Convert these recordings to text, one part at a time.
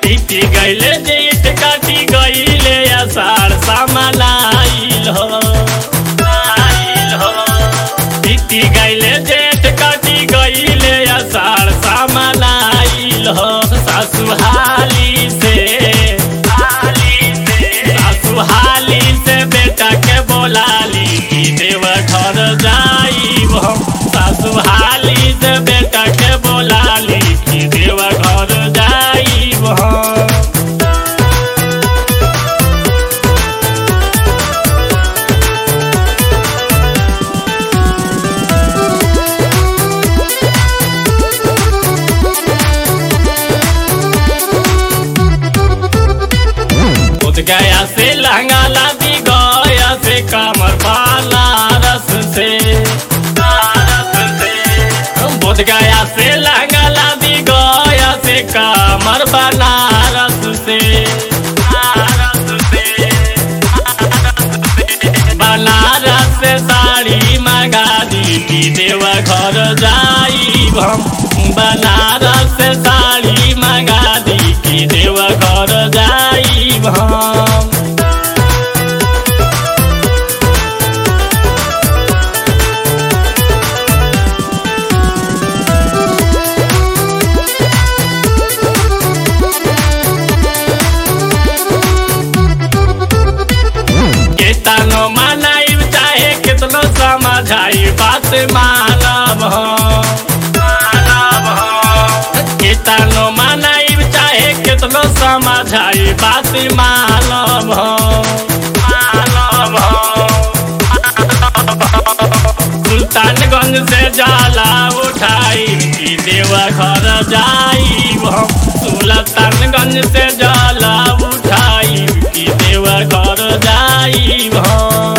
बीती गईले जेठ काटी गईले अषाढ़ सामलाइल हो आइल हो बीती गईले जेठ काटी गईले अषाढ़ सामलाइल हो सासु हाली से हाली से सासु हाली से बेटा के बोलाली कि देव घर जाइब हम सासु हाली से बेटा के बोलाली कि देव घर जाइब हम खुद गया से लहंगा लादी गया से कमर वाला रस से रस से बुध गया से लहंगा लादी गया से कमर बनारस से रस से बनारस से साड़ी मंगा दी कि देवा घर जाई हम बनारस से साड़ी मंगा दी कि देवा घर जाई हम केतनो मनाइब चाहे कितनो समझाई बात मानब हम मानब हम केतनो मनाइब चाहे कितनो समझाई बात मानब हम मानब हम सुल्तानगंज से जाला उठाई कि देवा घर जाई हम सुल्तानगंज से जाला उठाई कि देवा घर जाई हम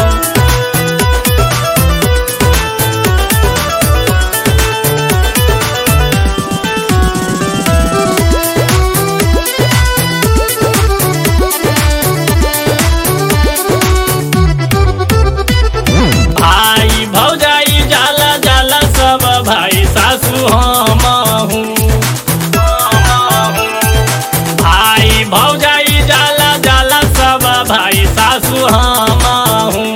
भाई भौजाई जाला जाला सब भाई सासू हम हूँ भाई भौजाई जाला जाला सब भाई सासू हम हूँ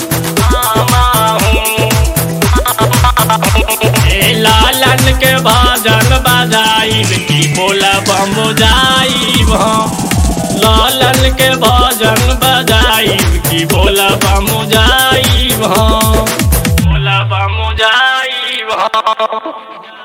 ए लालन के भजन बजाई की बोला बम जाई लालन के भजन बजाई की बोला बम जाई बोला बम जाई